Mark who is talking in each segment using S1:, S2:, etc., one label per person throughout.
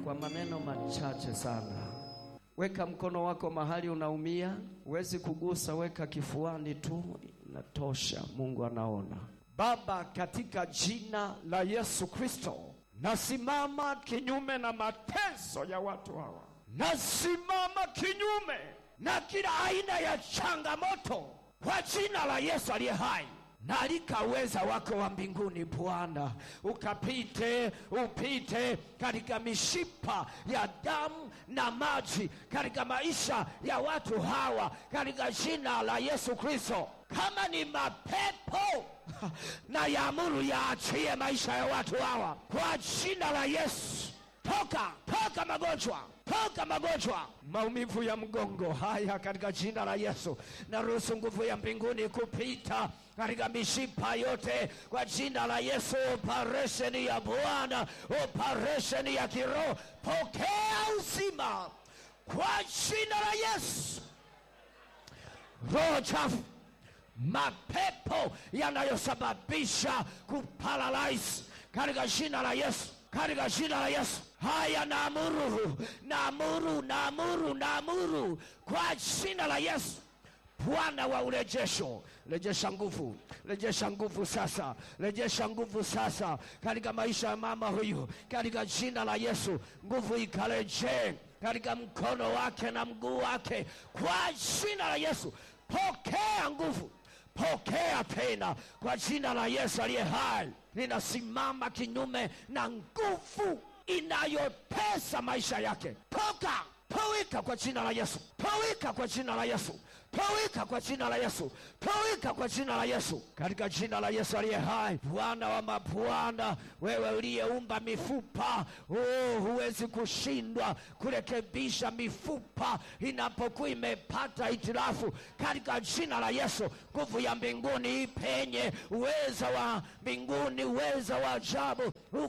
S1: kwa maneno machache sana. Weka mkono wako mahali unaumia, huwezi kugusa, weka kifuani tu, inatosha. Mungu anaona. Baba, katika jina la Yesu Kristo, nasimama kinyume na mateso ya watu hawa, nasimama kinyume na kila aina ya changamoto kwa jina la Yesu aliye hai na alika uweza wako wa mbinguni Bwana, ukapite upite katika mishipa ya damu na maji katika maisha ya watu hawa katika jina la Yesu Kristo. Kama ni mapepo na yaamuru yaachie maisha ya watu hawa kwa jina la Yesu. Toka, toka magonjwa, toka magonjwa, maumivu ya mgongo haya katika jina la Yesu. Naruhusu nguvu ya mbinguni kupita katika mishipa yote kwa jina la Yesu. Operesheni ya Bwana, operesheni ya kiroho, pokea uzima kwa jina la Yesu. Roho chafu mapepo yanayosababisha kuparalyze katika jina la Yesu, katika jina la Yesu. Haya, naamuru, naamuru, naamuru, naamuru kwa jina la Yesu. Bwana wa urejesho, rejesha nguvu, rejesha nguvu sasa, rejesha nguvu sasa katika maisha ya mama huyu, katika jina la Yesu. Nguvu ikarejee katika mkono wake na mguu wake kwa jina la Yesu. Pokea nguvu pokea tena kwa jina la Yesu aliye hai. Ninasimama kinyume na nguvu inayotesa maisha yake. Toka, towika kwa jina la Yesu, towika kwa jina la Yesu, towika kwa jina la Yesu, towika kwa jina la Yesu, katika jina la Yesu aliye hai. Bwana wa mabwana, wewe uliyeumba mifupa, oh, huwezi kushindwa kurekebisha mifupa inapokuwa imepata hitilafu, katika jina la Yesu. Nguvu ya mbinguni ipenye, uweza wa mbinguni, uweza wa ajabu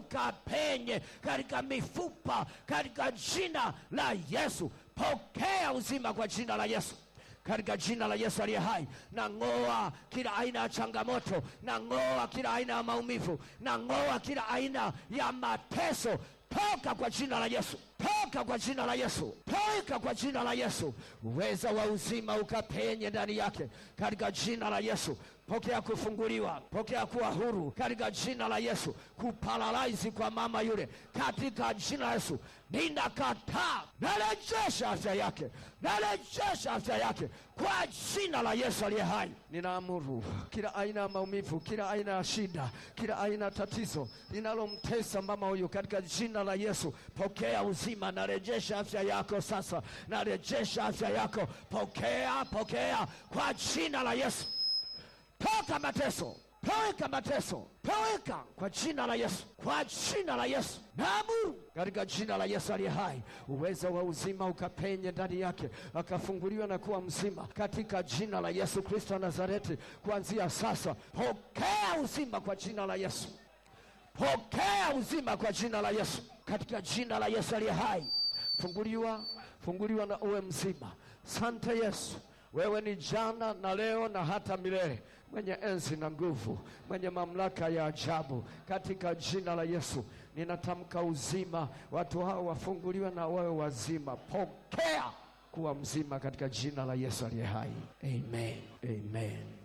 S1: ukapenye katika mifupa, katika jina la Yesu. Pokea uzima kwa jina la Yesu katika jina la Yesu aliye hai, na ng'oa kila aina ya changamoto, na ng'oa kila aina ya maumivu, na ng'oa kila aina ya mateso. Toka kwa jina la Yesu, toka kwa jina la Yesu, toka kwa jina la Yesu. Uweza wa uzima ukapenye ndani yake katika jina la Yesu. Pokea kufunguliwa, pokea kuwa huru katika jina la Yesu. Kuparalaizi kwa mama yule katika jina la Yesu, ninakataa, narejesha afya yake, narejesha afya yake kwa jina la Yesu aliye hai. Ninaamuru kila aina ya maumivu, kila aina ya shida, kila aina ya tatizo linalomtesa mama huyu katika jina la Yesu, pokea uzima, narejesha afya yako sasa, narejesha afya yako, pokea, pokea kwa jina la Yesu. Toka mateso, toweka mateso, toweka kwa jina la Yesu, kwa jina la Yesu. Naamuru katika jina la Yesu aliye hai, uweza wa uzima ukapenye ndani yake, akafunguliwa na kuwa mzima katika jina la Yesu Kristo wa Nazareti. Kuanzia sasa, pokea uzima kwa jina la Yesu, pokea uzima kwa jina la Yesu, katika jina la Yesu aliye hai. Funguliwa, funguliwa na uwe mzima. Sante Yesu, wewe ni jana na leo na hata milele, mwenye enzi na nguvu, mwenye mamlaka ya ajabu. Katika jina la Yesu ninatamka uzima, watu hao wafunguliwe na wawe wazima. Pokea kuwa mzima katika jina la Yesu aliye hai. Amen, amen.